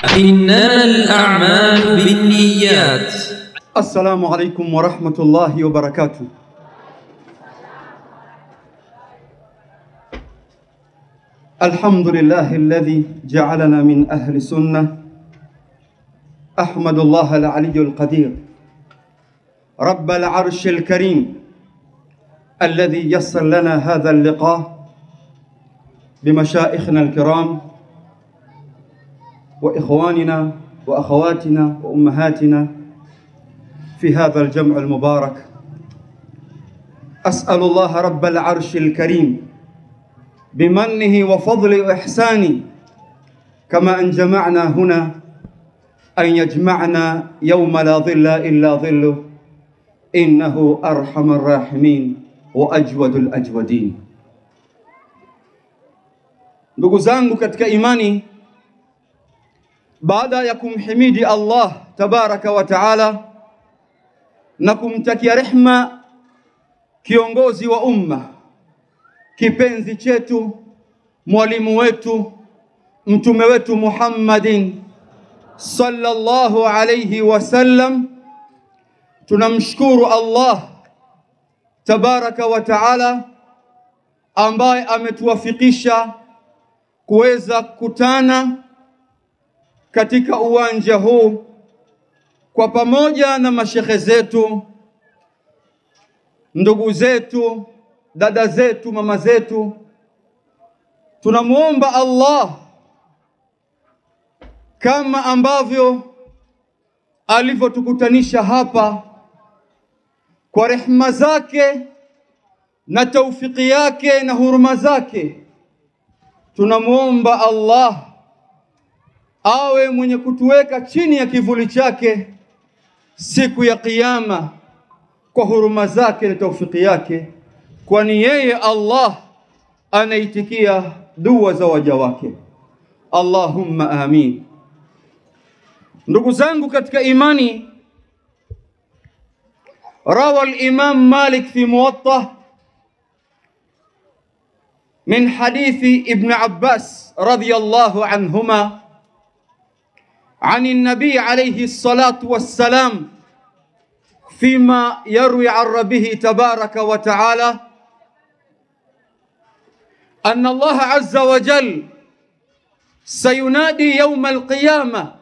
إنما الأعمال بالنيات السلام عليكم ورحمة الله وبركاته الحمد لله الذي جعلنا من أهل السنة أحمد الله العلي القدير رب العرش الكريم الذي يسر لنا هذا اللقاء بمشائخنا الكرام وإخواننا وأخواتنا وأمهاتنا في هذا الجمع المبارك أسأل الله رب العرش الكريم بمنه وفضل وإحسانه كما أن جمعنا هنا أن يجمعنا يوم لا ظل إلا ظله إنه أرحم الراحمين وأجود الأجودين ndugu zangu katika imani baada ya kumhimidi Allah tabaraka wa taala na kumtakia rehma kiongozi wa umma kipenzi chetu mwalimu wetu mtume wetu Muhammadin sallallahu alayhi wasallam tunamshukuru Allah tabaraka wa taala ambaye ametuwafikisha kuweza kukutana katika uwanja huu kwa pamoja na mashekhe zetu, ndugu zetu, dada zetu, mama zetu. Tunamwomba Allah kama ambavyo alivyotukutanisha hapa kwa rehma zake na taufiki yake na huruma zake, tunamwomba Allah awe mwenye kutuweka chini ya kivuli chake siku ya Kiyama kwa huruma zake na taufiki yake, kwani yeye Allah anaitikia dua za waja wake. Allahumma amin. Ndugu zangu katika imani, rawa al-Imam Malik fi Muwatta min hadithi Ibn Abbas radiyallahu anhuma عن النبي عليه الصلاة والسلام فيما يروي عن ربه تبارك وتعالى أن الله عز وجل سينادي يوم القيامة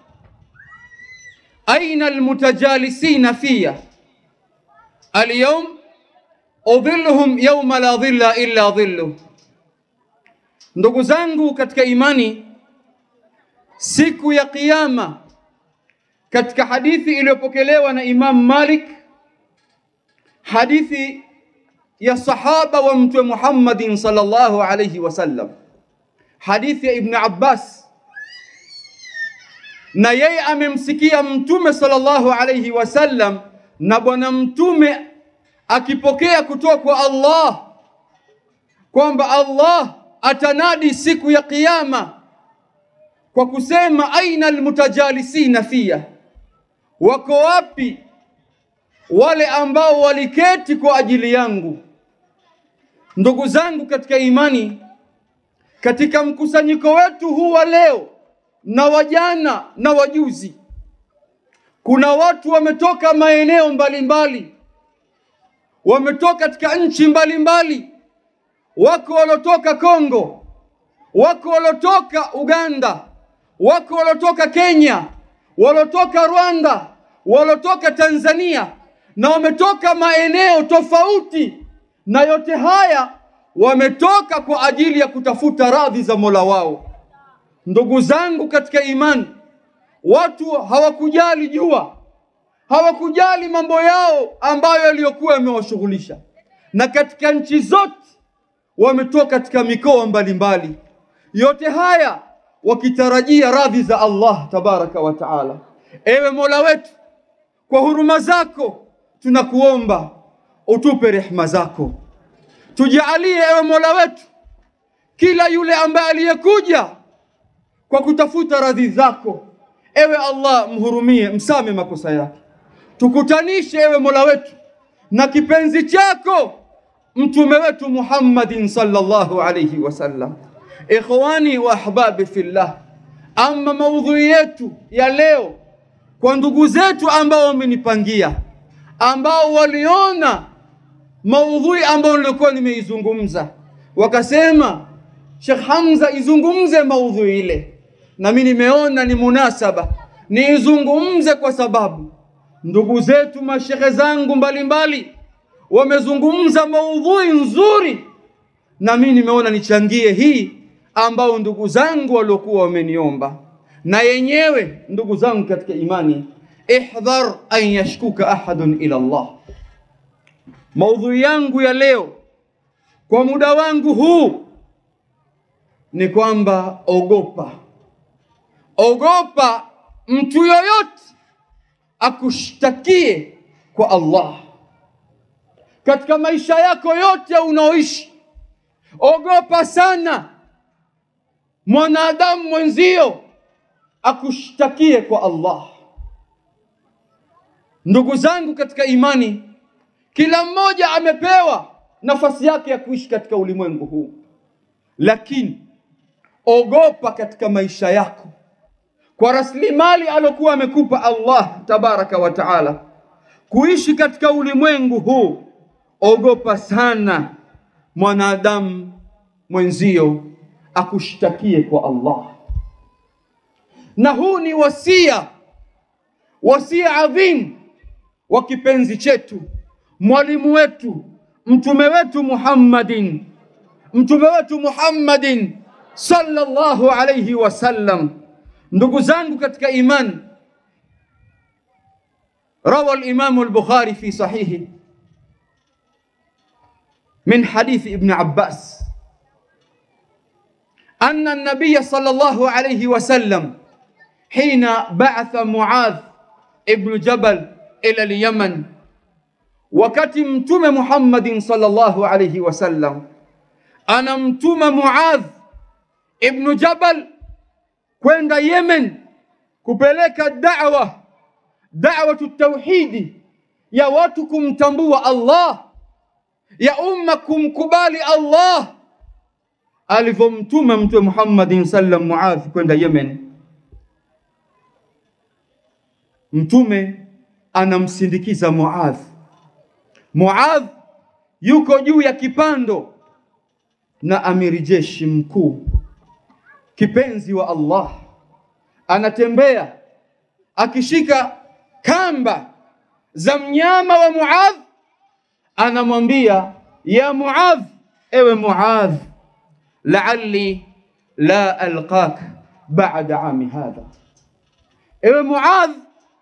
أين المتجالسين في اليوم أظلهم يوم لا ظل إلا ظله ndugu zangu katika imani siku ya kiyama katika hadithi iliyopokelewa na Imam Malik hadithi ya sahaba wa mtume Muhammadin sallallahu alayhi wasallam hadithi ya Ibn Abbas na yeye amemsikia mtume sallallahu alayhi wasallam na bwana mtume akipokea kutoka kwa Allah kwamba Allah atanadi siku ya kiyama kwa kusema aina almutajalisina fiya, wako wapi wale ambao waliketi kwa ajili yangu? Ndugu zangu katika imani, katika mkusanyiko wetu huu wa leo na wajana na wajuzi, kuna watu wametoka maeneo mbalimbali, wametoka katika nchi mbalimbali, wako waliotoka Kongo, wako waliotoka Uganda, wako waliotoka Kenya, waliotoka Rwanda, waliotoka Tanzania na wametoka maeneo tofauti, na yote haya wametoka kwa ajili ya kutafuta radhi za Mola wao. Ndugu zangu katika imani, watu hawakujali jua, hawakujali mambo yao ambayo yaliyokuwa yamewashughulisha, na katika nchi zote wametoka katika mikoa mbalimbali, yote haya wakitarajia radhi za Allah tabaraka wa taala. Ewe Mola wetu, kwa huruma zako tunakuomba utupe rehma zako, tujalie ewe Mola wetu, kila yule ambaye aliyekuja kwa kutafuta radhi zako, ewe Allah mhurumie, msame makosa yake, tukutanishe ewe Mola wetu na kipenzi chako mtume wetu Muhammadin sallallahu alayhi wasallam. Ikhwani wa ahbabi fillah, Ama maudhui yetu ya leo kwa ndugu zetu ambao wamenipangia, ambao waliona maudhui ambayo nilikuwa nimeizungumza, wakasema Sheikh Hamza izungumze maudhui ile, na mimi nimeona ni munasaba niizungumze, kwa sababu ndugu zetu mashehe zangu mbalimbali wamezungumza maudhui nzuri, na mimi nimeona nichangie hii ambao ndugu zangu waliokuwa wameniomba. Na yenyewe ndugu zangu katika imani, ihdhar an yashkuka ahadun ila Allah. Maudhui yangu ya leo kwa muda wangu huu ni kwamba ogopa, ogopa mtu yoyote akushtakie kwa Allah katika maisha yako yote unaoishi. Ogopa sana mwanadamu mwenzio akushtakie kwa Allah. Ndugu zangu katika imani, kila mmoja amepewa nafasi yake ya kuishi katika ulimwengu huu, lakini ogopa katika maisha yako kwa rasilimali alokuwa amekupa Allah tabaraka wa taala kuishi katika ulimwengu huu. Ogopa sana mwanadamu mwenzio akushtakie kwa Allah, na huu ni wasia, wasia adhim wa kipenzi chetu, mwalimu wetu, mtume wetu Muhammadin, mtume wetu Muhammadin sallallahu alayhi wasallam. Ndugu zangu katika imani, rawa al-Imam al-Bukhari fi sahihi min hadith Ibn Abbas أن النبي صلى الله عليه وسلم حين بعث معاذ ابن جبل إلى اليمن wakati mtume Muhammadin sallallahu alayhi wasallam anamtuma Muadh ibnu Jabal kwenda Yemen kupeleka da'wa da'watu tauhidi ya watu kumtambua Allah ya umma kumkubali Allah alivyomtuma mtume Muhammadin sallam Muadh kwenda Yemen mtume anamsindikiza Muadh Muadh yuko juu ya kipando na amiri jeshi mkuu kipenzi wa Allah anatembea akishika kamba za mnyama wa Muadh, anamwambia ya Muadh, ewe Muadh, la'alli la alqak ba'da ami hadha, ewe Muadh,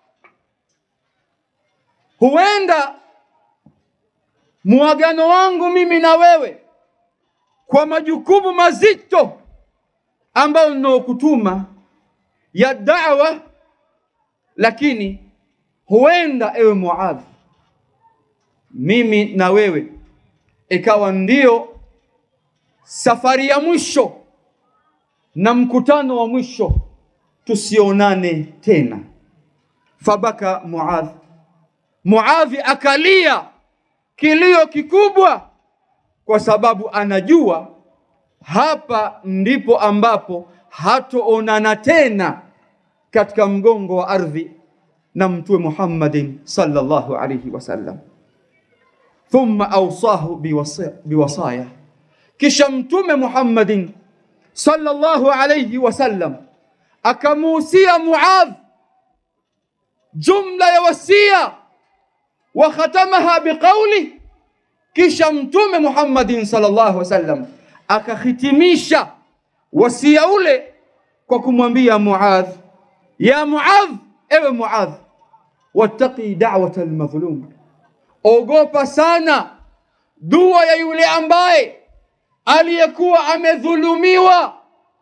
huenda muagano wangu mimi na wewe kwa majukumu mazito ambayo ninaokutuma ya da'wa, lakini huenda ewe Muadh, mimi na wewe ikawa ndio safari ya mwisho na mkutano wa mwisho, tusionane tena. Fabaka Muadh, Muadhi akalia kilio kikubwa, kwa sababu anajua hapa ndipo ambapo hatoonana tena katika mgongo wa ardhi na mtume Muhammadin sallallahu alayhi wasallam. Thumma awsahu biwasa- biwasaya, kisha mtume Muhammadin sallallahu alayhi wasallam akamuhusia Muadh jumla ya wasia wa khatamaha biqauli, kisha mtume Muhammadin sallallahu alayhi wasallam akahitimisha wasia ule kwa kumwambia Muadh, ya Muadh, ewe Muadh, wattaqi da'wata almadhlum, ogopa sana dua ya yule ambaye aliyekuwa amedhulumiwa,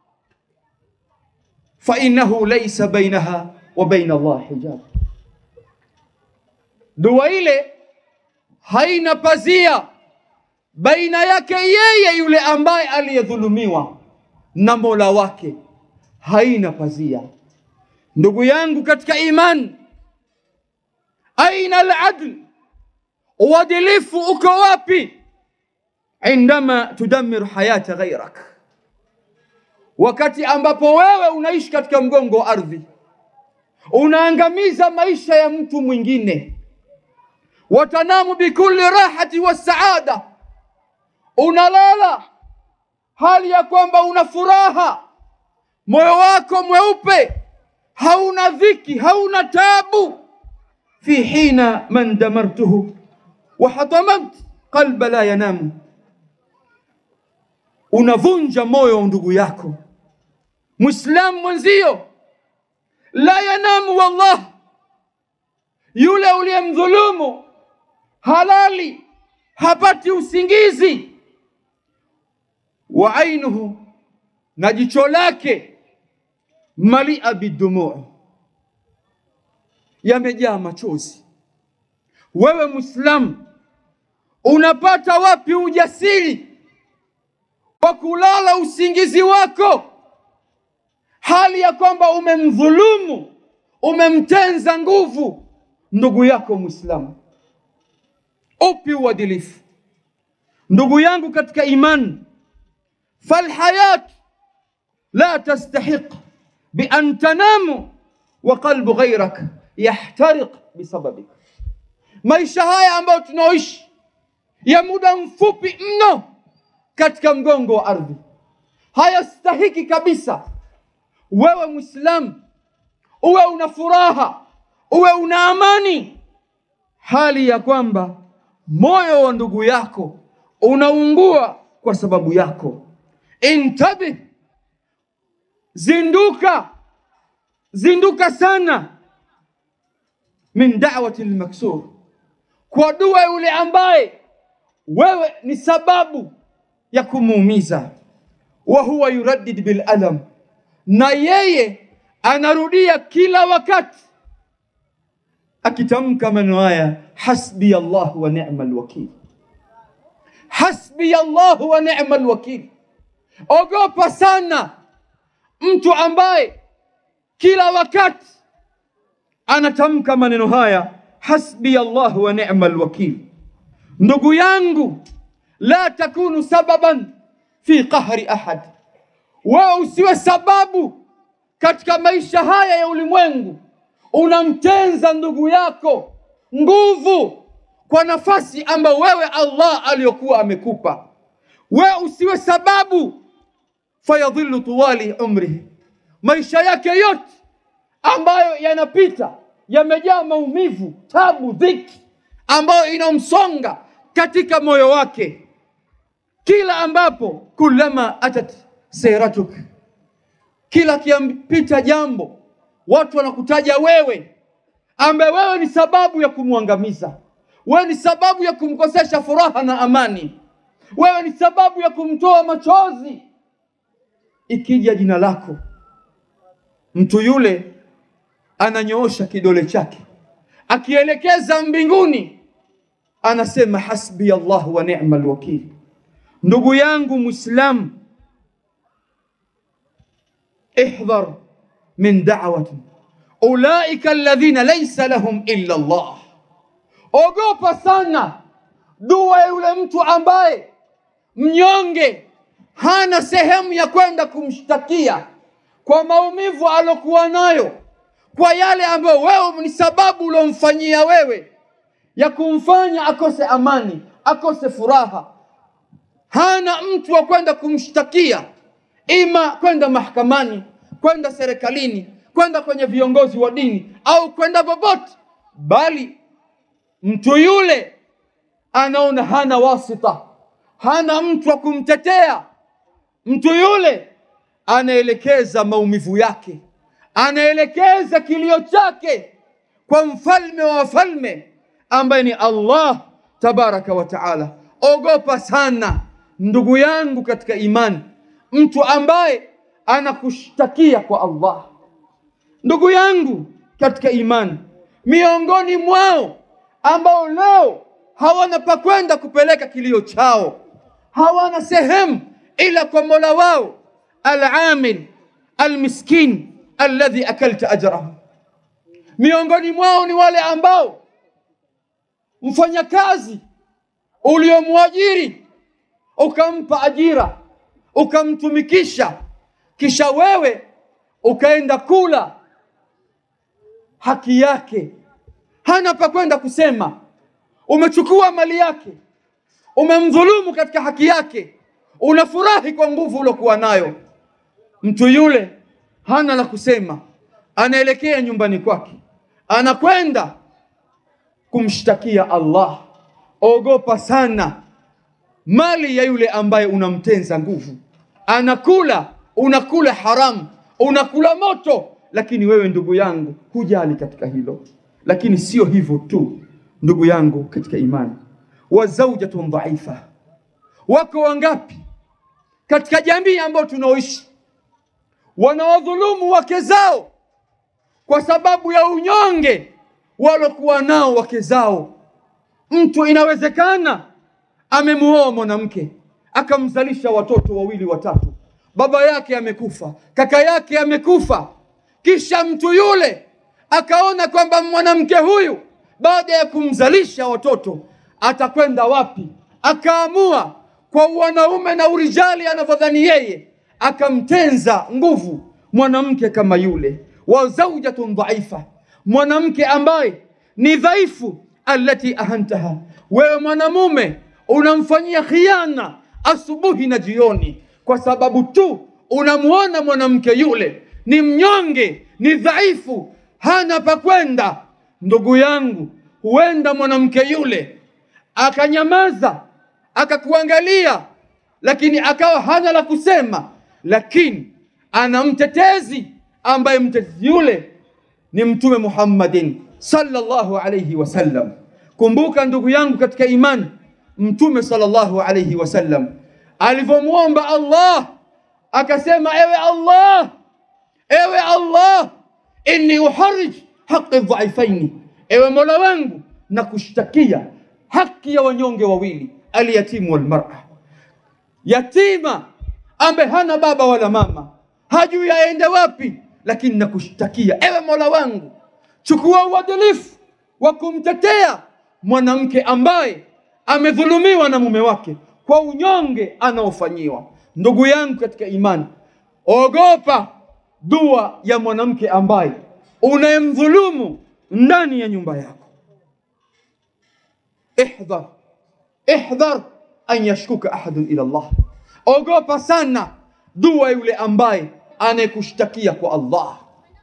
fa innahu laysa bainaha wa baina Allah hijab, dua ile haina pazia baina yake yeye yule ambaye aliyedhulumiwa na Mola wake, haina pazia. Ndugu yangu katika imani, aina aladl, uadilifu uko wapi? Indama tudammiru hayata ghairak, wakati ambapo wewe unaishi katika mgongo wa ardhi, unaangamiza maisha ya mtu mwingine. Watanamu bikulli rahati wa saada, unalala hali ya kwamba una furaha, moyo wako mweupe, hauna dhiki, hauna tabu. fi hina man damartuhu wa hatamamt qalba la yanamu, unavunja moyo wa ndugu yako Muislamu mwenzio, la yanamu wallah, yule uliyemdhulumu halali hapati usingizi, wa ainuhu, na jicho lake malia bidumuu, yamejaa machozi. Wewe Muislamu unapata wapi ujasiri wa kulala usingizi wako hali ya kwamba umemdhulumu, umemtenza nguvu ndugu yako Muislamu? Upi uadilifu ndugu yangu katika imani? falhayat la tastahiq bian tanamu wa qalbu ghairak yahtariq bisababik, maisha haya ambayo tunaoishi ya muda mfupi mno katika mgongo wa ardhi hayastahiki kabisa wewe Muislamu uwe una furaha, uwe una amani, hali ya kwamba moyo wa ndugu yako unaungua kwa sababu yako. Intabih, zinduka, zinduka sana, min da'wati lmaksur, kwa dua yule ambaye wewe ni sababu ya kumuumiza. Wa huwa yuraddid bil alam na yeye anarudia kila wakati akitamka maneno haya, hasbi Allah wa ni'mal wakil, hasbi Allah wa ni'mal wakil. Ogopa sana mtu ambaye kila wakati anatamka maneno haya, hasbi Allah wa ni'mal wakil. Ndugu yangu, la takunu sababan fi qahri ahad wewe usiwe sababu katika maisha haya ya ulimwengu, unamtenza ndugu yako nguvu kwa nafasi ambayo wewe Allah aliyokuwa amekupa. Wewe usiwe sababu fayadhillu tuwali umrihi, maisha yake yote ambayo yanapita yamejaa maumivu, tabu, dhiki ambayo inamsonga katika moyo wake, kila ambapo kulama atat siratuk, kila kiampita jambo watu wanakutaja wewe, ambaye wewe ni sababu ya kumwangamiza, wewe ni sababu ya kumkosesha furaha na amani, wewe ni sababu ya kumtoa machozi. Ikija jina lako, mtu yule ananyoosha kidole chake akielekeza mbinguni, anasema hasbi Allah wa ni'mal wakil. Ndugu yangu Muislamu, ihdhar min da'wati ulaika alladhina laysa lahum illa Allah, ogopa sana dua ya yule mtu ambaye mnyonge hana sehemu ya kwenda kumshtakia kwa maumivu alokuwa nayo, kwa yale ambayo wewe ni sababu uliomfanyia wewe ya kumfanya akose amani, akose furaha. Hana mtu wa kwenda kumshtakia, ima kwenda mahakamani, kwenda serikalini, kwenda kwenye viongozi wa dini au kwenda popote, bali mtu yule anaona hana wasita, hana mtu wa kumtetea. Mtu yule anaelekeza maumivu yake, anaelekeza kilio chake kwa mfalme wa wafalme ambaye ni Allah tabaraka wa taala. Ogopa sana ndugu yangu katika imani, mtu ambaye anakushtakia kwa Allah. Ndugu yangu katika imani, miongoni mwao ambao leo hawana pa kwenda kupeleka kilio chao, hawana sehemu ila kwa mola wao, alamil almiskin alladhi akalta ajrahu. Miongoni mwao ni wale ambao mfanyakazi uliomwajiri ukampa ajira ukamtumikisha, kisha wewe ukaenda kula haki yake, hana pa kwenda kusema, umechukua mali yake, umemdhulumu katika haki yake, unafurahi kwa nguvu uliokuwa nayo. Mtu yule hana la kusema, anaelekea nyumbani kwake, anakwenda kumshtakia Allah. Ogopa sana mali ya yule ambaye unamtenza nguvu, anakula unakula haramu, unakula moto, lakini wewe ndugu yangu hujali katika hilo. Lakini sio hivyo tu, ndugu yangu katika imani, wa zaujatun dhaifa, wako wangapi katika jamii ambayo tunaoishi wanawadhulumu wake zao kwa sababu ya unyonge walokuwa nao wake zao. Mtu inawezekana amemuoa mwanamke akamzalisha watoto wawili watatu, baba yake amekufa, kaka yake amekufa, kisha mtu yule akaona kwamba mwanamke huyu baada ya kumzalisha watoto atakwenda wapi, akaamua kwa wanaume na urijali anavyodhani yeye, akamtenza nguvu mwanamke kama yule, wa zaujatun dhaifa, mwanamke ambaye ni dhaifu, allati ahantaha, wewe mwanamume unamfanyia khiana asubuhi na jioni, kwa sababu tu unamuona mwanamke yule ni mnyonge, ni dhaifu, hana pa kwenda. Ndugu yangu, huenda mwanamke yule akanyamaza akakuangalia, lakini akawa hana la kusema, lakini ana mtetezi ambaye mtetezi yule ni Mtume Muhammadin sallallahu alayhi wasallam. Kumbuka ndugu yangu katika imani, Mtume sallallahu alayhi wasallam alivyomwomba Allah akasema, ewe Allah, ewe Allah, inni uharij haqi dhaifaini, ewe Mola wangu na kushtakia haki ya wanyonge wawili, alyatimu walmar'a, yatima ambaye hana baba wala mama, hajui aende wapi, lakini nakushtakia ewe Mola wangu, chukua uadilifu wa kumtetea mwanamke ambaye amedhulumiwa na mume wake kwa unyonge anaofanyiwa. Ndugu yangu katika imani, ogopa dua ya mwanamke ambaye unayemdhulumu ndani ya nyumba yako. Ihdhar, ihdhar an yashkuka ahadun ila Allah, ogopa sana dua yule ambaye anayekushtakia kwa Allah.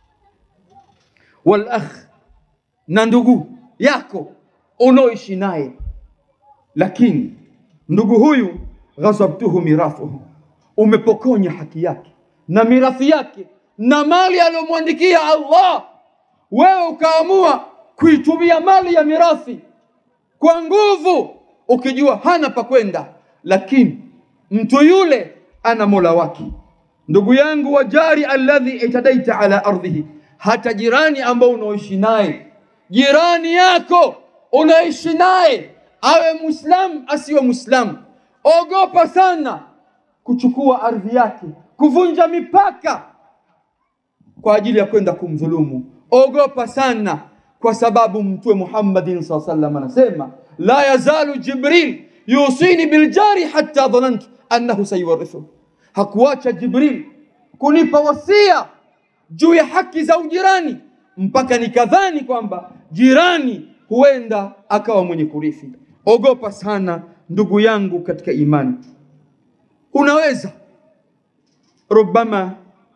Wal akh, na ndugu yako unaoishi naye, lakini ndugu huyu ghasabtuhu mirathuhu, umepokonya haki yake na mirathi yake na mali aliyomwandikia Allah, wewe ukaamua kuitumia mali ya mirathi kwa nguvu, ukijua hana pa kwenda, lakini mtu yule ana mola wake. Ndugu yangu, wajari alladhi itadaita ala ardhihi, hata jirani ambao unaoishi naye, jirani yako unaishi naye, awe muislamu asiwe muislamu, ogopa sana kuchukua ardhi yake, kuvunja mipaka kwa ajili ya kwenda kumdhulumu. Ogopa sana, kwa sababu Mtume Muhammadin sallallahu alaihi wasallam anasema la yazalu Jibril yusini biljari hatta dhanantu annahu sayuwarithu, hakuacha Jibril kunipa wasia juu ya haki za ujirani mpaka nikadhani kwamba jirani huenda akawa mwenye kurithi. Ogopa sana ndugu yangu katika imani, unaweza rubama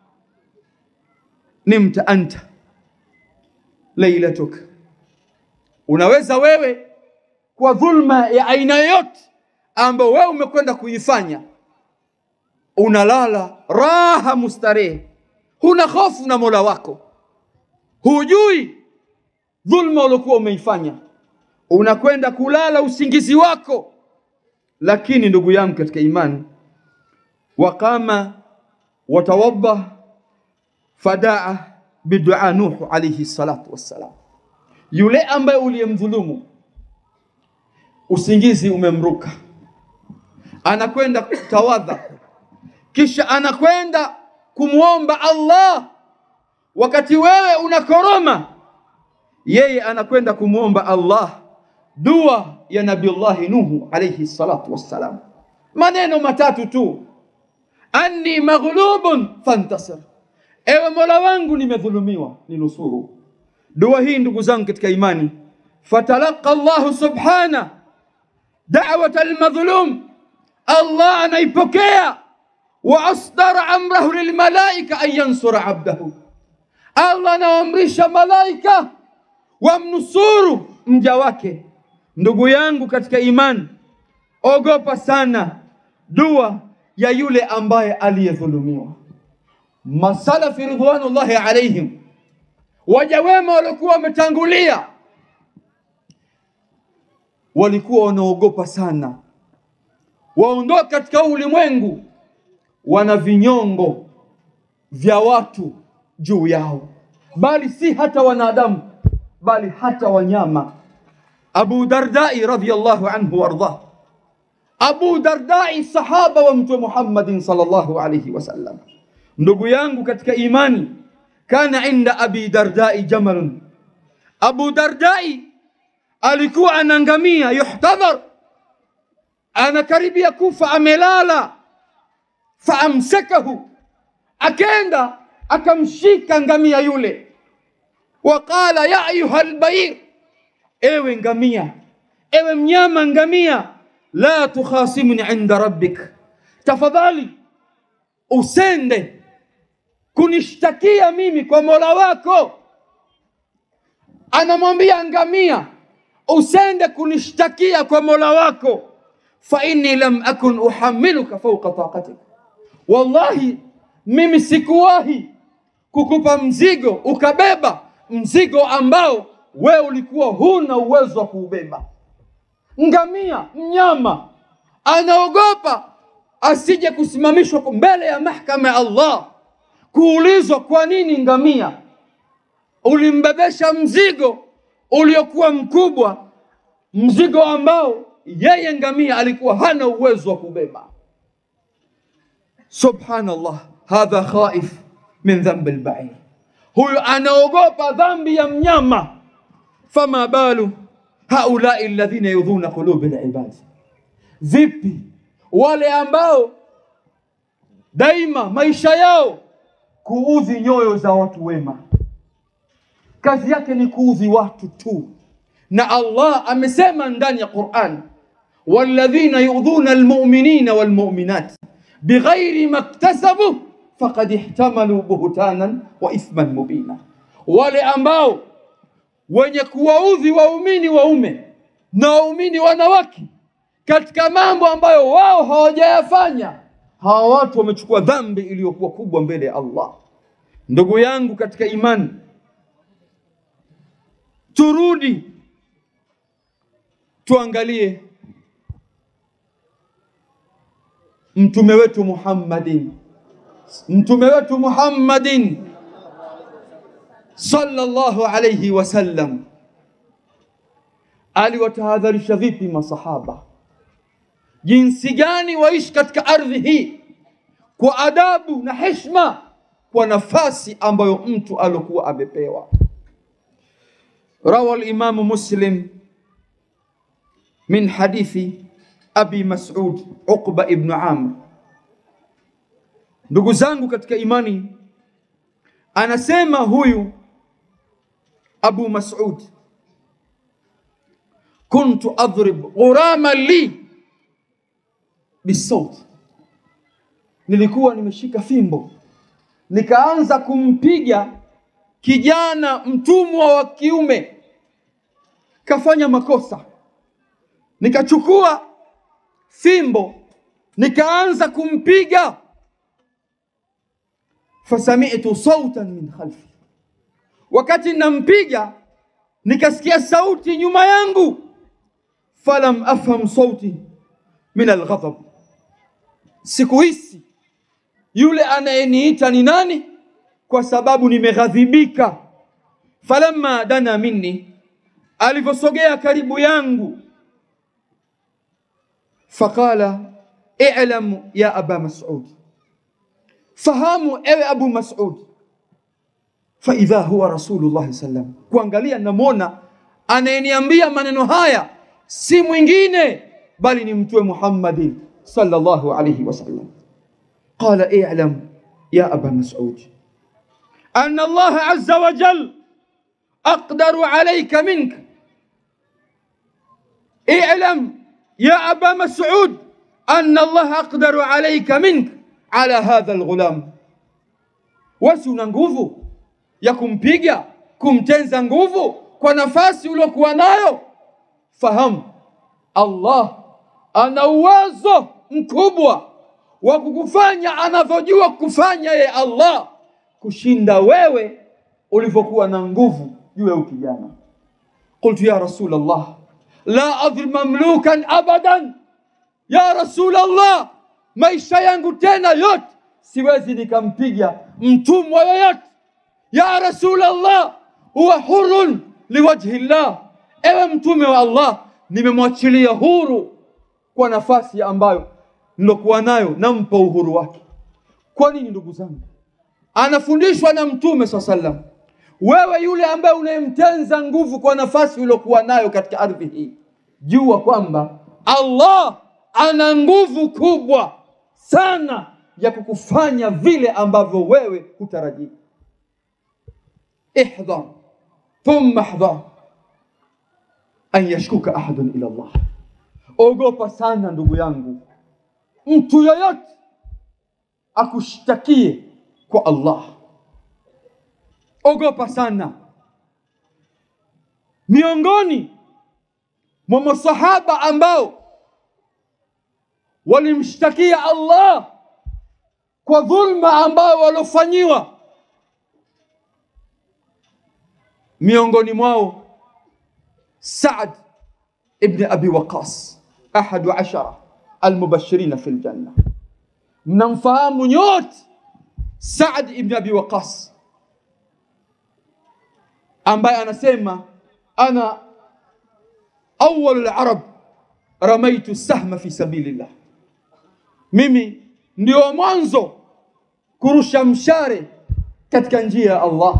nimta anta lailatuk, unaweza wewe kwa dhulma ya aina yoyote ambayo wewe umekwenda kuifanya, unalala raha mustarehe, huna hofu na Mola wako, hujui dhulma uliokuwa umeifanya, unakwenda kulala usingizi wako. Lakini ndugu yangu katika imani, waqama watawadda fadaa bidua Nuhu alayhi salatu wassalam, yule ambaye uliyemdhulumu usingizi umemruka, anakwenda kutawadha, kisha anakwenda kumwomba Allah. Wakati wewe unakoroma, yeye anakwenda kumwomba Allah dua ya Nabiullahi Nuhu alayhi salatu wassalam, maneno matatu tu, anni maghlubun fantasir, ewe mola wangu nimedhulumiwa, ninusuru. Dua hii ndugu zangu katika imani, fatalaqa Allahu subhana da'wata almadhlum, Allah anaipokea wa asdara amrahu lilmalaika an yansura abdahu, Allah anaamrisha malaika wamnusuru mja wake. Ndugu yangu katika imani, ogopa sana dua ya yule ambaye aliyedhulumiwa. Masalafi ridwanullahi alaihim, waja wema waliokuwa wametangulia, walikuwa wanaogopa sana waondoka katika ulimwengu, wana vinyongo vya watu juu yao, bali si hata wanadamu, bali hata wanyama. Abu Dardai radhiyallahu anhu wardah, Abu Dardai sahaba wa Mtume Muhammadin sallallahu alayhi wasallam. Ndugu yangu katika imani, kana inda Abi Dardai jamalun, Abu Dardai alikuwa anangamia, yuhtadhar, anakaribia kufa, amelala. Faamsakahu, akenda akamshika ngamia yule, waqala ya ayuha albair, ewe ngamia, ewe mnyama ngamia, la tukhasimni inda rabbik, tafadhali usende kunishtakia mimi kwa mola wako. Anamwambia ngamia, usende kunishtakia kwa mola wako, fa inni lam akun uhamiluka fauqa taqatik, wallahi mimi sikuwahi kukupa mzigo ukabeba mzigo ambao wewe ulikuwa huna uwezo wa kuubeba. Ngamia mnyama anaogopa asije kusimamishwa mbele ya mahkama ya Allah, kuulizwa kwa nini ngamia ulimbebesha mzigo uliokuwa mkubwa, mzigo ambao yeye ngamia alikuwa hana uwezo wa kubeba. Subhanallah, hadha khaif min dhambi lbair, huyu anaogopa dhambi ya mnyama. Fama balu haulai alladhina yudhuna qulubi libadi, vipi wale ambao daima maisha yao kuudhi nyoyo za watu wema, kazi yake ni kuudhi watu tu. Na Allah amesema ndani ya Qur'an, walladhina yudhuna almu'minina walmu'minat bighairi maktasabu faqad ihtamalu buhtanan wa ithman mubina, wale ambao wenye kuwaudhi waumini waume na waumini wanawake katika mambo ambayo wao hawajayafanya, hawa watu wamechukua dhambi iliyokuwa kubwa mbele ya Allah. Ndugu yangu katika imani, turudi tuangalie mtume wetu Muhammadin, mtume wetu Muhammadin sallallahu alayhi wasallam aliwatahadharisha vipi masahaba, jinsi gani waishi katika ardhi hii kwa adabu na heshima, kwa nafasi ambayo mtu alikuwa amepewa. Rawa al-Imamu Muslim min hadithi Abi Mas'ud Uqba ibn Amr. Ndugu zangu katika imani, anasema huyu Abu Mas'ud, kuntu adrib ghurama li bisawt, nilikuwa nimeshika fimbo nikaanza kumpiga kijana mtumwa wa kiume, kafanya makosa, nikachukua fimbo nikaanza kumpiga, fasami'tu sautan min khalfi, wakati nampiga nikasikia sauti nyuma yangu, falam afham sauti min alghadab, sikuhisi yule anayeniita ni nani, kwa sababu nimeghadhibika. Falamma dana minni, alivyosogea karibu yangu faqala i'lam ya aba mas'ud, fahamu ewe Abu Mas'ud. Faidha huwa Rasulullah sallam, kuangalia namwona anayeniambia maneno haya si mwingine bali ni Mtume Muhammadin sallallahu alayhi wasallam. qala i'lam ya aba mas'ud anna Allah azza wa jal aqdaru alayka minka i'lam ya aba mas'ud anna Allah aqdaru alayka minka ala hadha alghulam wasi una nguvu ya kumpiga kumtenza nguvu kwa nafasi uliokuwa nayo fahamu Allah ana uwezo mkubwa wa kukufanya anavyojua kufanya ye Allah kushinda wewe ulivyokuwa na nguvu juu ya ukijana qultu ya rasul Allah la adhlim mamlukan abadan ya rasul Allah maisha yangu tena yote siwezi nikampiga mtumwa yoyote ya rasul Allah huwa hurun liwajhi llah ewe mtume wa Allah nimemwachilia huru kwa nafasi ambayo nilokuwa nayo nampa uhuru wake kwa nini ndugu zangu anafundishwa na mtume saa sallam wewe yule ambaye unayemtenza nguvu kwa nafasi uliokuwa nayo katika ardhi hii jua kwamba Allah ana nguvu kubwa sana ya kukufanya vile ambavyo wewe hutarajii ihdhar thumma hdhar an yashkuka ahadun ila Allah ogopa sana ndugu yangu mtu yoyote akushtakie kwa Allah ogopa sana miongoni mwa masahaba ambao walimshtakia Allah kwa dhulma ambayo waliofanyiwa miongoni mwao Saad ibn Abi Waqas ahadu ashara almubashirina fi ljanna mnamfahamu nyote Saad ibn Abi Waqas ambaye anasema ana awwalu larab ramaitu sahma fi sabilillah, mimi ndio mwanzo kurusha mshare katika njia ya Allah,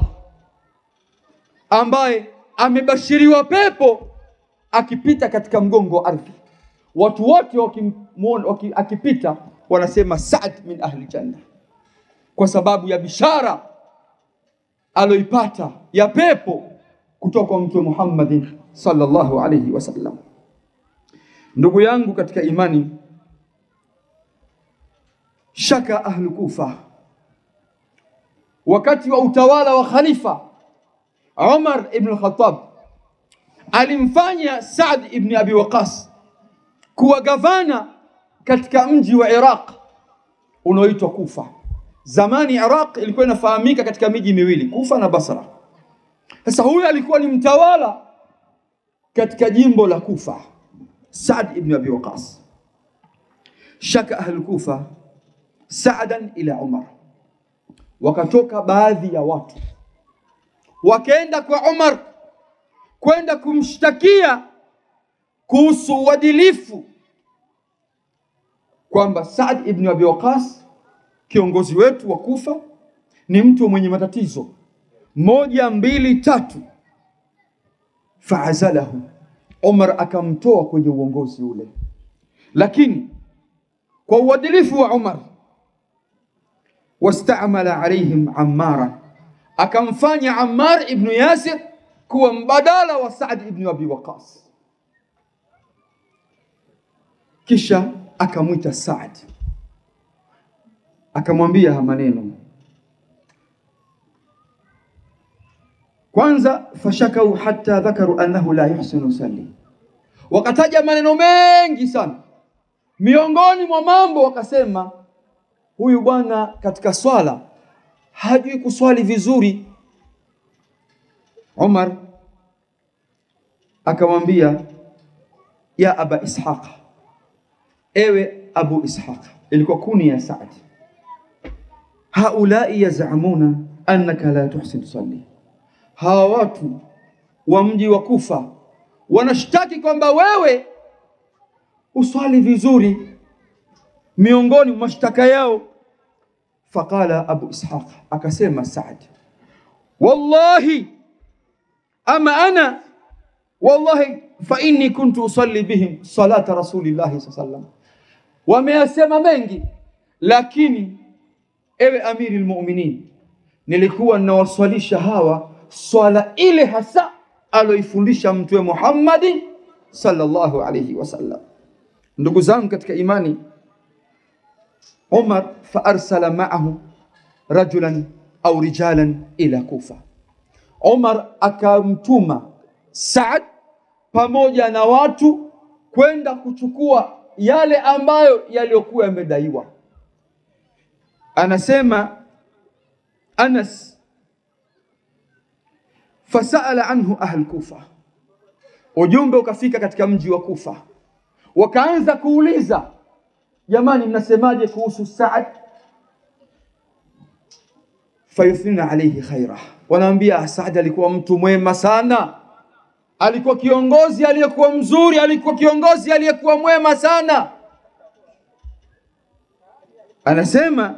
ambaye amebashiriwa pepo akipita katika mgongo wa ardhi. Watu wote wakimwona waki, akipita wanasema Saad min ahli janna, kwa sababu ya bishara aloipata ya pepo kutoka kwa Mtume Muhammadin sallallahu alayhi wasallam. Ndugu yangu katika imani, shaka ahlu Kufa wakati wa utawala wa khalifa Umar ibn al-Khattab alimfanya Saad ibn Abi Waqas kuwa gavana katika mji wa Iraq unaoitwa Kufa. Zamani Iraq ilikuwa inafahamika katika miji miwili, Kufa na Basra. Sasa huyu alikuwa ni mtawala katika jimbo la Kufa, Saad ibn Abi Waqas. Shaka ahlu Kufa saadan ila Umar, wakatoka baadhi ya watu wakaenda kwa Umar kwenda kumshtakia kuhusu uadilifu kwamba Saad ibn Abi Waqas kiongozi wetu wa Kufa ni mtu mwenye matatizo moja mbili tatu. Faazalahu, Umar akamtoa kwenye uongozi ule, lakini kwa uadilifu wa Umar wastamala alaihim Ammara, akamfanya Ammar ibnu Yasir kuwa mbadala wa Saad ibnu Abi Waqas, kisha akamwita Saad akamwambia ha maneno kwanza, fashakau hatta dhakaru annahu la yuhsinu yusalli, wakataja maneno mengi sana. Miongoni mwa mambo wakasema, huyu bwana katika swala hajui kuswali vizuri. Umar akamwambia, ya aba Ishaq, ewe Abu Ishaq, ilikuwa kuni ya Saad haulai yazamuna annaka la tuhsin tusalli, hawa watu wa mji wa Kufa wanashtaki kwamba wewe uswali vizuri. Miongoni mwa mashtaka yao, faqala Abu Ishaq, akasema Saad, wallahi ama ana wallahi fa inni kuntu usalli bihim salata rasulillahi sallallahu alaihi wasallam. Wameyasema mengi lakini ewe amiri lmuminin, nilikuwa ninawaswalisha hawa swala ile hasa aloifundisha Mtume Muhammadi sallallahu alayhi wasallam. Ndugu zangu katika imani, Umar faarsala maahu rajulan au rijalan ila Kufa, Umar akamtuma Saad pamoja na watu kwenda kuchukua yale ambayo yaliyokuwa yamedaiwa. Anasema Anas, fasaala anhu ahl Kufa, ujumbe ukafika katika mji wa Kufa, wakaanza kuuliza, jamani, mnasemaje kuhusu Saad? Fayuthnina alayhi khaira, wanaambia Saad alikuwa mtu mwema sana alikuwa kiongozi aliyekuwa mzuri, alikuwa kiongozi aliyekuwa mwema sana. Anasema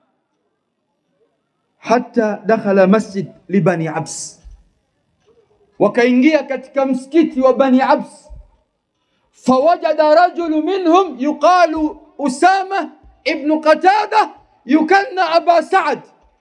hata dakhala masjid li bani Abs, wakaingia katika msikiti wa Bani Abs, fawajada rajulu minhum yuqalu Usama ibnu Qatada yukanna aba Saad.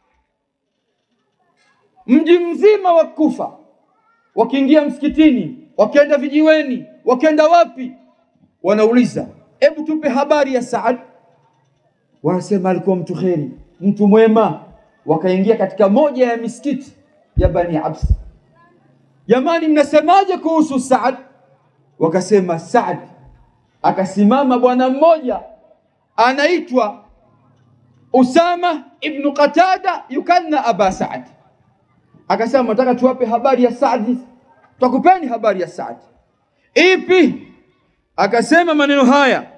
Mji mzima wa Kufa wakiingia msikitini, wakienda vijiweni, wakienda wapi, wanauliza hebu tupe habari ya Saad. Wanasema alikuwa mtu kheri, mtu mwema. Wakaingia katika moja ya misikiti ya Bani Abs, jamani, mnasemaje kuhusu Saad? Wakasema Saad, akasimama bwana mmoja anaitwa Usama ibnu Qatada yukanna aba Saad akasema nataka tuwape habari ya Saadi, twakupeni habari ya Saadi. Ipi? Akasema maneno haya,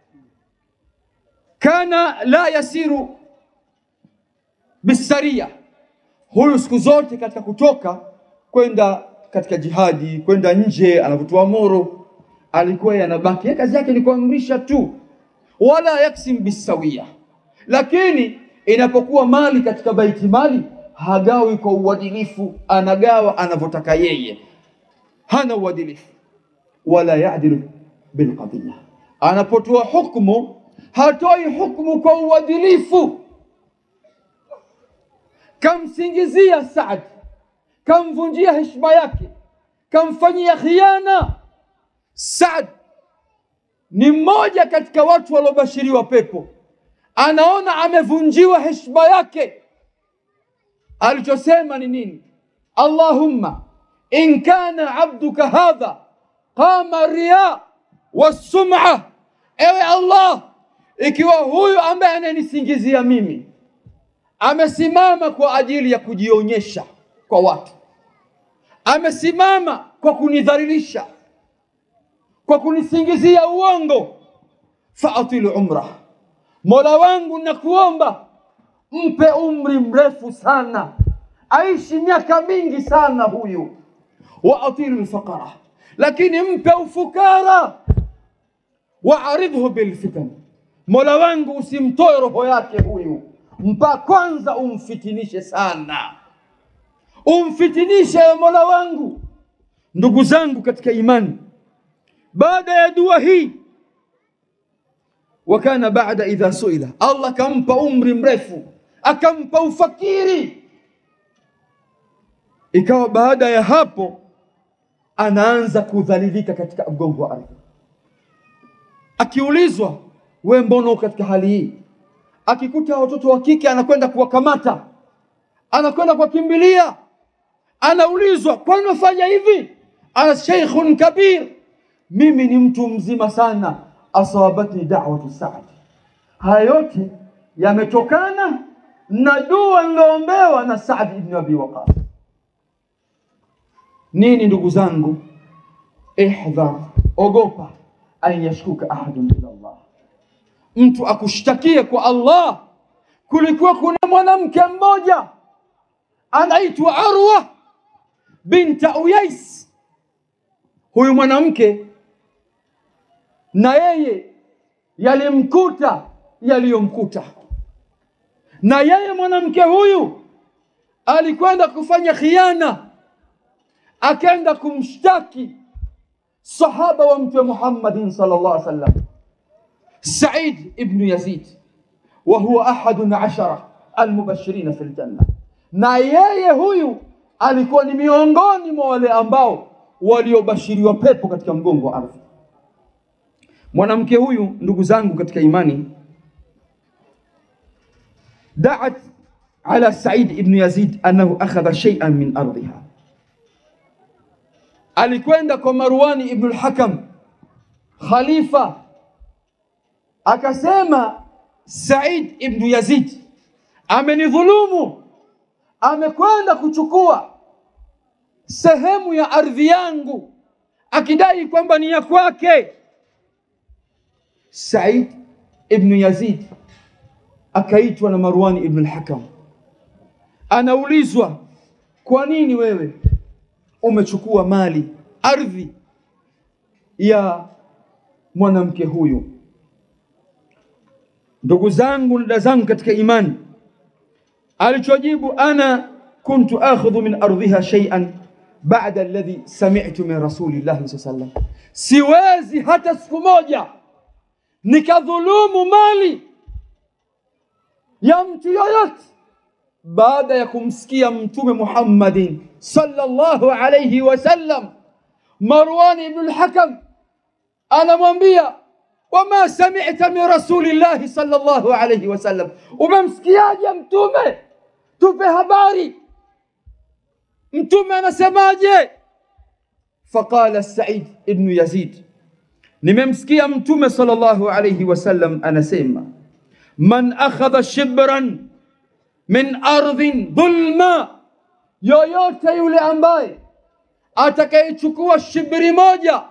kana la yasiru bisaria, huyu siku zote katika kutoka kwenda katika jihadi, kwenda nje, anavyotuamuru alikuwa yanabaki yeye, kazi yake ni kuamrisha tu, wala yaksim bisawia, lakini inapokuwa mali katika baiti mali hagawi kwa uadilifu, anagawa anavyotaka yeye, hana uadilifu. Wala yadilu bilqadhiya, anapotoa hukmu hatoi hukmu kwa uadilifu. Kamsingizia Saad, kamvunjia heshima yake, kamfanyia khiana. Saad ni mmoja katika watu waliobashiriwa pepo, anaona amevunjiwa heshima yake alichosema ni nini? Allahumma in kana abduka hadha qama riya wassum'a, ewe Allah, ikiwa huyu ambaye ananisingizia mimi amesimama kwa ajili ya kujionyesha kwa watu, amesimama kwa kunidhalilisha, kwa kunisingizia uongo, faatilu umrah, Mola wangu nakuomba mpe umri mrefu sana, aishi miaka mingi sana huyu. Wa atilu lfaqara, lakini mpe ufukara. Wa aridhu bilfitan, mola wangu usimtoe roho yake huyu, mpa kwanza umfitinishe sana, umfitinishe ya mola wangu. Ndugu zangu katika imani, baada ya dua hii wakana baada idha suila, Allah kampa umri mrefu akampa ufakiri. Ikawa baada ya hapo anaanza kudhalilika katika mgongo wa ardhi, akiulizwa we, mbona uko katika hali hii? Akikuta watoto wa kike anakwenda kuwakamata, anakwenda kuwakimbilia, anaulizwa kwani wafanya hivi? Ana sheikhun kabir, mimi ni mtu mzima sana. Asawabatni da'watu Saad, haya yote yametokana na dua niloombewa na Saad ibn Abi Waqas. Nini ndugu zangu, ihdhar, ogopa an yashkuka ahadun ila Allah, mtu akushtakie kwa Allah. Kulikuwa kuna mwanamke mmoja anaitwa Arwa binta Uyais. Huyu mwanamke na yeye yalimkuta yaliyomkuta na yeye mwanamke huyu alikwenda kufanya khiana, akaenda kumshtaki sahaba wa Mtume Muhammadin sallallahu alaihi wasallam Said ibn Yazid, wa huwa ahadun ashara almubashirina fil janna, na yeye huyu alikuwa ni miongoni mwa wale ambao waliobashiriwa pepo katika mgongo wa ardhi. Mwanamke huyu, ndugu zangu katika imani, daat ala Said ibn Yazid annahu akhadha shay'an min ardhiha, alikwenda kwa Marwani ibn al-Hakam khalifa, akasema Said ibn Yazid amenidhulumu, amekwenda kuchukua sehemu ya ardhi yangu akidai kwamba ni ya kwake. Said ibn Yazid akaitwa na Marwani ibn al-Hakam, anaulizwa kwa nini wewe umechukua mali ardhi ya mwanamke huyu? Ndugu zangu na dada zangu katika imani, alichojibu ana kuntu akhudhu min ardhiha shay'an ba'da alladhi sami'tu min rasulillahi sallallahu alayhi wasallam, siwezi hata siku moja nikadhulumu mali ya mtu yoyote baada ya kumsikia Mtume Muhammadin sallallahu alayhi wasallam. Marwan ibn al-Hakam anamwambia wama sami'ta min rasulillahi sallallahu alayhi wasallam, umemsikiaje Mtume? Tupe habari, Mtume anasemaje? Faqala Said ibn Yazid, nimemsikia Mtume sallallahu alayhi wasallam anasema man akhadha shibran min ardhin dhulma, yoyote yule ambaye atakayechukua shibri moja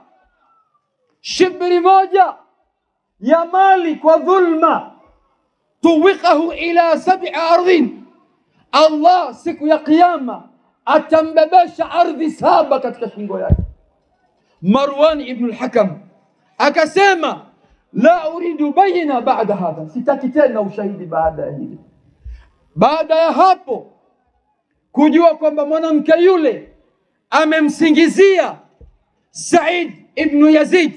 shibri moja ya mali kwa dhulma, tuwikahu ila sab'i ardhin, Allah siku ya Kiyama atambebesha ardhi saba katika shingo yake. Marwan ibn al-Hakam akasema la uridu bayina baada hadha, sitaki tena ushahidi baada ya hili. Baada ya hapo kujua kwamba mwanamke yule amemsingizia Said ibn Yazid,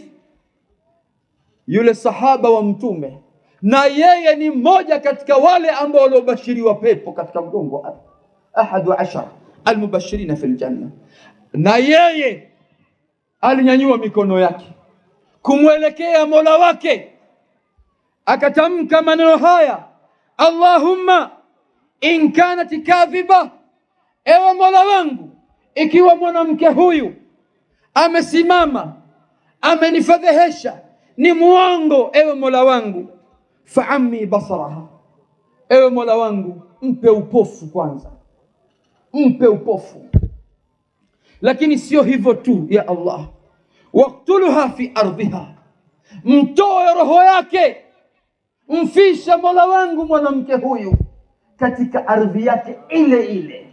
yule sahaba wa Mtume, na yeye ni mmoja katika wale ambao waliobashiriwa pepo katika mgongo wa ardhi, ahadu ashara almubashirina fil janna, na yeye alinyanyua mikono yake kumwelekea Mola wake akatamka maneno haya, Allahumma in kanat kadhiba, ewe Mola wangu, ikiwa mwanamke huyu amesimama amenifedhehesha, ni muongo, ewe Mola wangu, faammi basaraha, ewe Mola wangu, mpe upofu kwanza, mpe upofu. Lakini sio hivyo tu, ya Allah waktuluha fi ardhiha, mtoe roho yake, mfisha Mola wangu mwanamke huyu katika ardhi yake ile ile.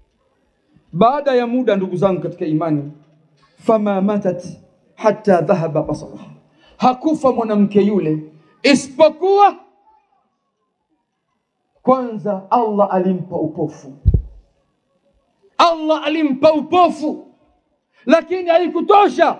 Baada ya muda, ndugu zangu katika imani, fama matat hatta dhahaba basaraha, hakufa mwanamke yule isipokuwa kwanza Allah alimpa upofu. Allah alimpa upofu, lakini haikutosha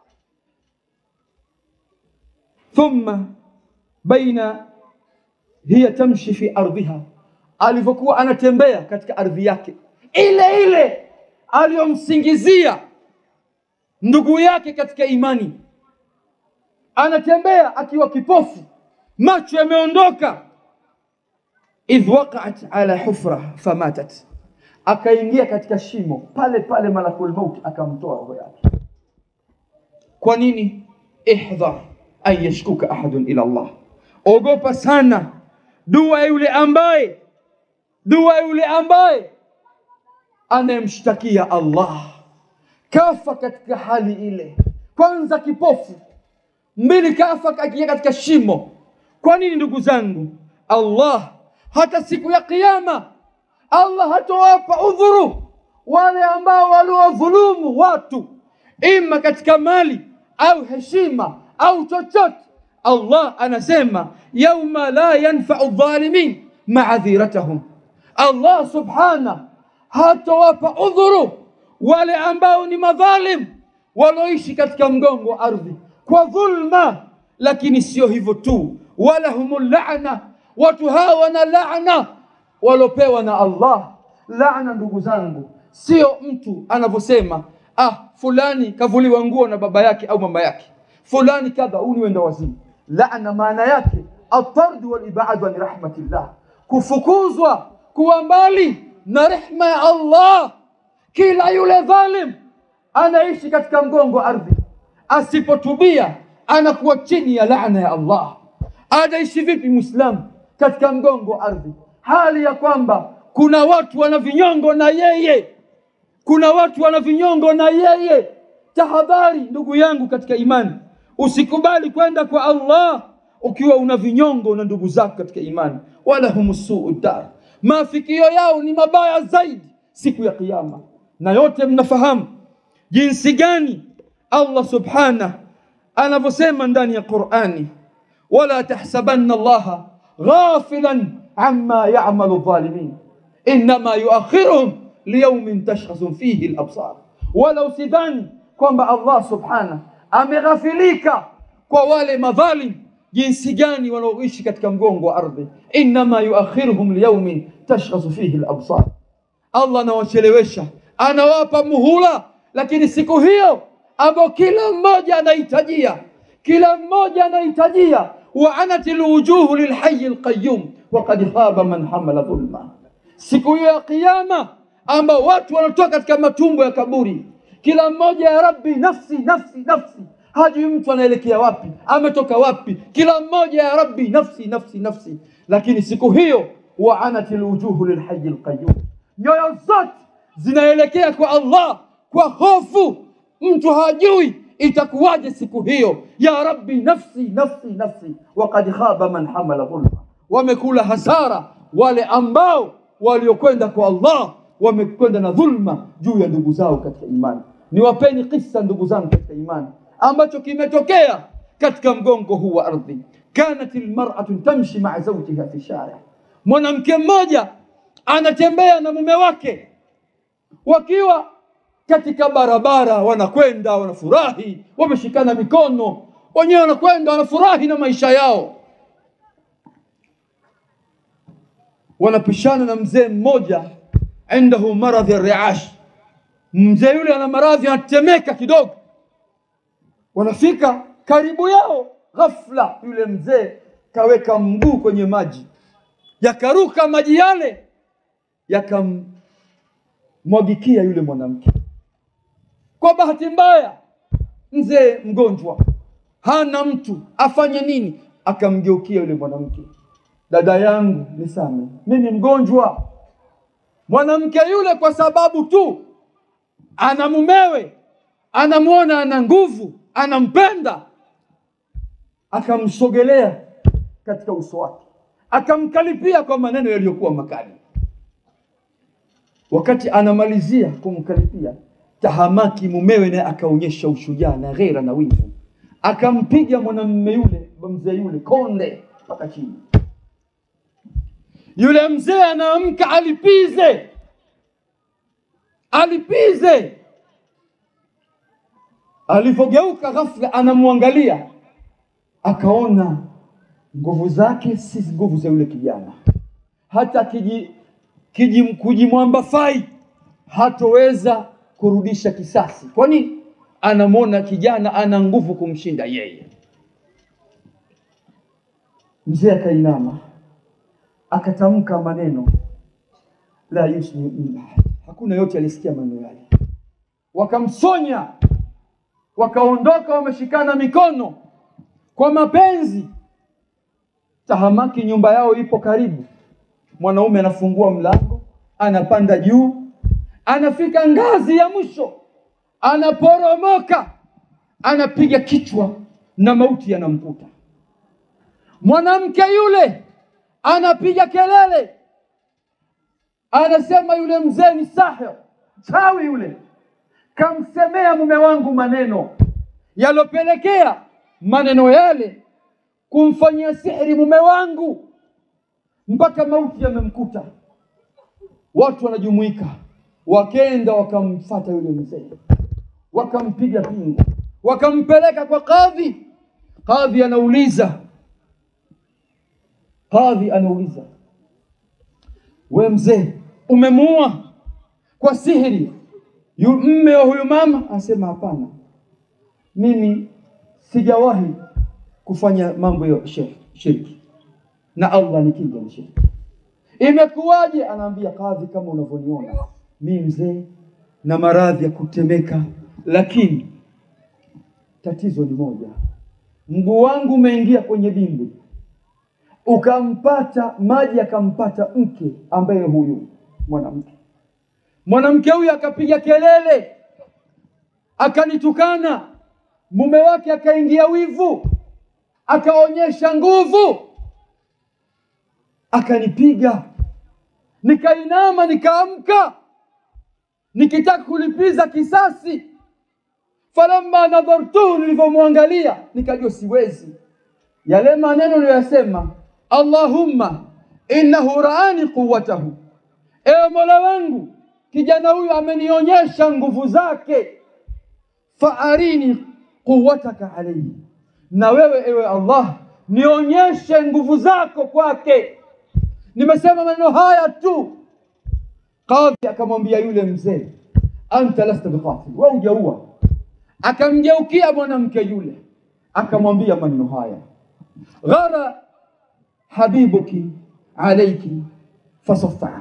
thumma baina hiya tamshi fi ardhiha, alivyokuwa anatembea katika ardhi yake ile ile aliyomsingizia ndugu yake katika imani, anatembea akiwa kipofu, macho yameondoka. idh waqa'at ala hufra famatat, akaingia katika shimo pale pale, malakul maut akamtoa roho yake. Kwa nini? ihdhar an yashkuka ahadun ila Allah, ogopa sana dua yule ambaye dua yule ambaye anayemshtakia Allah kafa katika hali ile, kwanza kipofu, mbili kafa kakia katika shimo. Kwa nini ndugu zangu? Allah hata siku ya Kiyama Allah hatowapa udhuru wale ambao waliwadhulumu watu, ima katika mali au heshima au chochote. Allah anasema yauma la yanfau dhalimin maadhiratahum, Allah subhana hatowapa udhuru wale ambao ni madhalim walioishi katika mgongo wa ardhi kwa dhulma. Lakini sio hivyo tu, walahumul laana, watu hawa wana laana waliopewa na Allah. Laana ndugu zangu, sio mtu anavyosema ah, fulani kavuliwa nguo na baba yake au mama yake, fulani kadha, huu ni wenda wazimu. Laana maana yake atardu walibadu an rahmatillah, kufukuzwa, kuwa mbali na rehma ya Allah. Kila yule dhalim anaishi katika mgongo wa ardhi, asipotubia anakuwa chini ya laana ya Allah. Anaishi vipi Muislamu katika mgongo wa ardhi, hali ya kwamba kuna watu wana vinyongo na yeye, kuna watu wana vinyongo na yeye. Tahadhari ndugu yangu katika imani, usikubali kwenda kwa Allah ukiwa una vinyongo na ndugu zako katika imani. wala hum suu dar, maafikio yao ni mabaya zaidi siku ya Kiyama. Na yote mnafahamu jinsi gani Allah subhanahu anavyosema ndani ya Qur'ani, wala tahsabanna Allaha ghafilan amma ya'malu dhalimin innama yuakhiruhum liyaumin tashkhasu fihi al-absar, wala usidhani kwamba Allah subhanahu ameghafilika kwa wale madhalim jinsi gani wanaoishi katika mgongo wa ardhi. Innama yuakhiruhum liyaumin tashkhasu fihi al-absar, Allah anawachelewesha, anawapa muhula, lakini siku hiyo ambayo kila mmoja anahitajia, kila mmoja anahitajia, wa anat alwujuhu lilhayy alqayyum wa qad khaba man hamala dhulma, siku hiyo ya Kiyama ambao watu wanatoka katika matumbo ya kaburi, kila mmoja ya Rabbi, nafsi nafsi nafsi, hajui mtu anaelekea wapi, ametoka wapi, kila mmoja ya Rabbi, nafsi nafsi nafsi. Lakini siku hiyo wa anat alwujuhu lilhayy alqayyum, nyoyo zote zinaelekea kwa Allah kwa hofu mtu hajui itakuwaje siku hiyo. Ya Rabbi, nafsi nafsi nafsi, waqad khaba man hamala dhulma, wamekula hasara wale ambao waliokwenda kwa Allah wamekwenda na dhulma juu ya ndugu zao katika imani. Niwapeni kisa ndugu zangu katika imani ambacho kimetokea katika mgongo huu wa ardhi. Kanat almar'atu tamshi ma'a zawjiha fi shari', mwanamke mmoja anatembea na mume wake wakiwa katika barabara wanakwenda wanafurahi, wameshikana mikono, wenyewe wanakwenda wanafurahi na maisha yao. Wanapishana na mzee mmoja, indahu maradhi ya riash, mzee yule ana maradhi, anatemeka kidogo. Wanafika karibu yao, ghafla yule mzee kaweka mguu kwenye maji, yakaruka maji yale yakamwagikia yule mwanamke. Kwa bahati mbaya, mzee mgonjwa, hana mtu, afanye nini? Akamgeukia yule mwanamke, dada yangu, nisame, mimi mgonjwa. Mwanamke yule kwa sababu tu ana mumewe, anamwona ana nguvu, anampenda, akamsogelea katika uso wake, akamkalipia kwa maneno yaliyokuwa makali. Wakati anamalizia kumkalipia tahamaki mumewe naye akaonyesha ushujaa na ghera na wivu, akampiga mwanamume yule mzee yule konde mpaka chini. Yule mzee anaamka alipize, alipize. Alivyogeuka ghafla, anamwangalia akaona nguvu zake si nguvu za yule kijana, hata kiji, kiji, kujimwamba fai hatoweza kurudisha kisasi. Kwa nini? Anamwona kijana ana nguvu kumshinda yeye. Mzee akainama akatamka maneno la yusmi min ahad, hakuna yote alisikia maneno yale. Wakamsonya, wakaondoka, wameshikana mikono kwa mapenzi. Tahamaki, nyumba yao ipo karibu. Mwanaume anafungua mlango, anapanda juu anafika ngazi ya mwisho, anaporomoka, anapiga kichwa na mauti yanamkuta. Mwanamke yule anapiga kelele, anasema yule mzee ni sahir, chawi yule, kamsemea mume wangu maneno yalopelekea maneno yale kumfanyia sihiri mume wangu mpaka mauti yamemkuta. Watu wanajumuika wakenda wakamfata yule mzee, wakampiga pingu, wakampeleka kwa kadhi. Kadhi anauliza, kadhi anauliza, we mzee, umemuua kwa sihiri yu mme wa huyu mama? Anasema hapana, mimi sijawahi kufanya mambo ya shir- shirki na Allah ni kinga na shirki. Imekuwaje? Anaambia kadhi, kama unavyoniona mi mzee na maradhi ya kutemeka, lakini tatizo ni moja, mguu wangu umeingia kwenye dimbwi, ukampata maji, akampata mke ambaye huyu mwanamke mwanamke huyu akapiga kelele, akanitukana, mume wake akaingia wivu, akaonyesha nguvu, akanipiga, nikainama, nikaamka, nikitaka kulipiza kisasi. Falamma nadhartuhu, nilivyomwangalia nikajua siwezi. Yale maneno niliyoyasema, Allahumma innahu raani quwwatahu, ewe Mola wangu kijana huyu amenionyesha nguvu zake, faarini quwwataka alayhi, na wewe ewe Allah nionyeshe nguvu zako kwake. Nimesema maneno haya tu. Kadhi akamwambia yule mzee, anta lasta biqatil, wewe hujaua. Akamgeukia mwanamke yule akamwambia maneno haya, ghara habibuki alayki fasaffa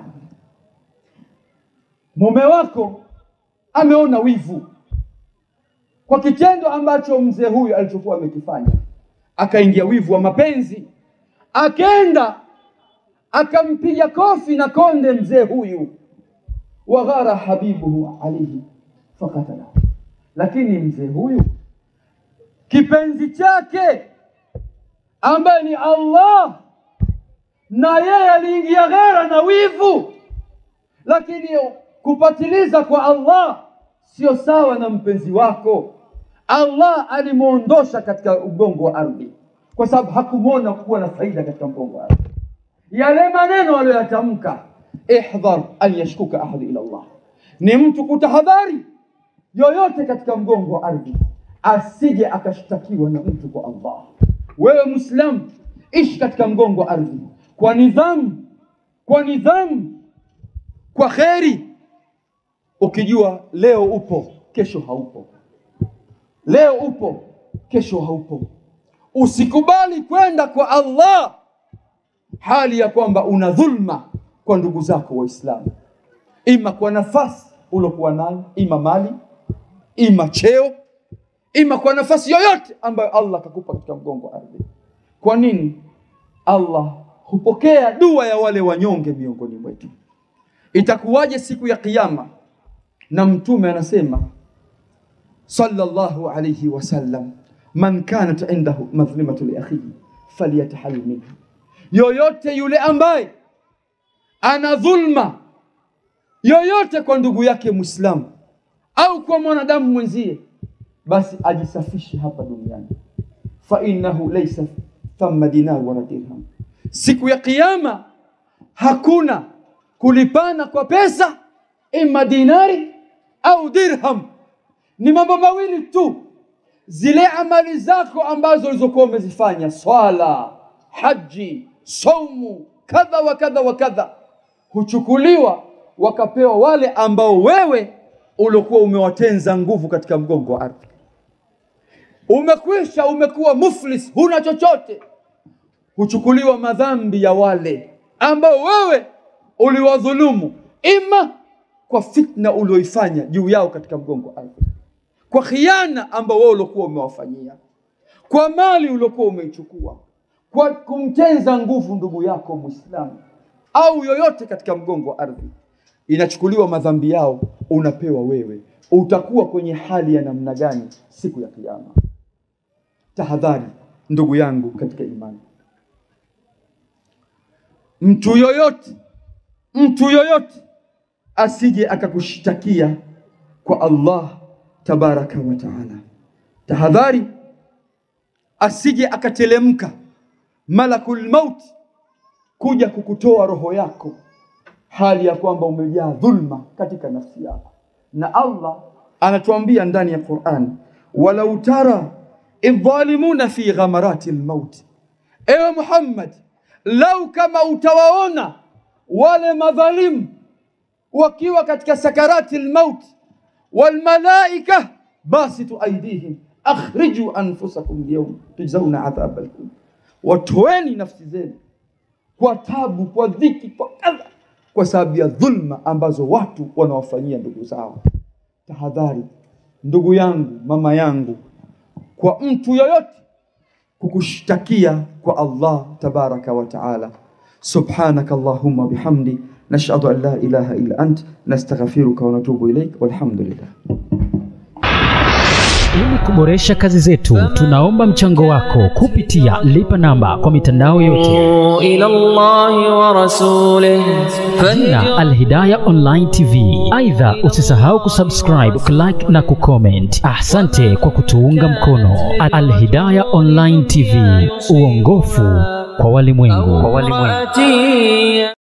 mume wako ameona wivu kwa kitendo ambacho mzee huyu alichokuwa amekifanya, akaingia wivu wa mapenzi, akenda akampiga kofi na konde mzee huyu, waghara habibuhu alaihi fakatala. Lakini mzee huyu kipenzi chake ambaye ni Allah, na yeye aliingia ghera na wivu, lakini kupatiliza kwa Allah sio sawa na mpenzi wako. Allah alimwondosha katika ugongo wa ardhi kwa sababu hakumwona kuwa na faida katika mgongo wa ardhi. Yale maneno aliyoyatamka, ihdhar an yashkuka ahadu ila Allah, ni mtu kutahadhari yoyote katika mgongo wa ardhi asije akashtakiwa na mtu kwa Allah. Wewe Muislamu, ishi katika mgongo wa ardhi kwa nidhamu, kwa nidhamu, kwa kheri ukijua leo upo kesho haupo, leo upo kesho haupo. Usikubali kwenda kwa Allah hali ya kwamba una dhulma kwa ndugu zako Waislamu, ima kwa nafasi uliokuwa nayo, ima mali, ima cheo, ima kwa nafasi yoyote ambayo Allah akakupa katika mgongo wa ardhi. Kwa nini? Allah hupokea dua ya wale wanyonge miongoni mwetu. Itakuwaje siku ya Kiyama? na mtume anasema sallallahu alayhi wasallam, man kanat indahu madhlimatu li akhihi falyatahallal minha, yoyote yule ambaye ana dhulma yoyote kwa ndugu yake Muislamu au kwa mwanadamu mwenzie, basi ajisafishe hapa duniani, fa innahu laysa thamma dinar wala dirham, siku ya Kiyama hakuna kulipana kwa pesa, ima dinari au dirham. Ni mambo mawili tu, zile amali zako ambazo ulizokuwa umezifanya, swala, haji, saumu, kadha wa kadha wa kadha, huchukuliwa wakapewa wale ambao wewe uliokuwa umewatenza nguvu katika mgongo wa ardhi. Umekwisha, umekuwa muflis, huna chochote, huchukuliwa madhambi ya wale ambao wewe uliwadhulumu, ima kwa fitna ulioifanya juu yao katika mgongo wa ardhi, kwa khiana ambao wewe uliokuwa umewafanyia, kwa mali uliokuwa umeichukua, kwa kumtenza nguvu ndugu yako Muislamu au yoyote katika mgongo wa ardhi, inachukuliwa madhambi yao, unapewa wewe. Utakuwa kwenye hali ya namna gani siku ya Kiyama? Tahadhari ndugu yangu katika imani, mtu yoyote, mtu yoyote asije akakushtakia kwa Allah tabaraka wa taala. Tahadhari asije akatelemka malakul maut kuja kukutoa roho yako hali ya kwamba umejaa dhulma katika nafsi yako, na Allah anatuambia ndani ya Qur'an, walau tara idhalimuna fi ghamarati lmaut, ewe Muhammad, lau kama utawaona wale madhalimu wakiwa katika sakarati lmaut walmalaika basitu aidihim akhriju anfusakum lyaum tujzauna adhaba lhun, watoeni nafsi zenu kwa tabu, kwa dhiki, kwa kadha, kwa sababu ya dhulma ambazo watu wanawafanyia ndugu zao. Tahadhari ndugu yangu, mama yangu, kwa mtu yoyote kukushtakia kwa Allah tabaraka wa taala. Subhanaka Allahumma bihamdi nashhadu an la ilaha illa ant nastaghfiruka wa natubu ilaik walhamdulillah. Ili kuboresha kazi zetu, tunaomba mchango wako kupitia lipa namba kwa mitandao yote, إلى الله ورسوله jina Alhidaya Online TV. Aidha, usisahau kusubscribe, kulike na kucomment. Asante kwa kutuunga mkono. Alhidaya Online TV, uongofu kwa walimwengu. فهدي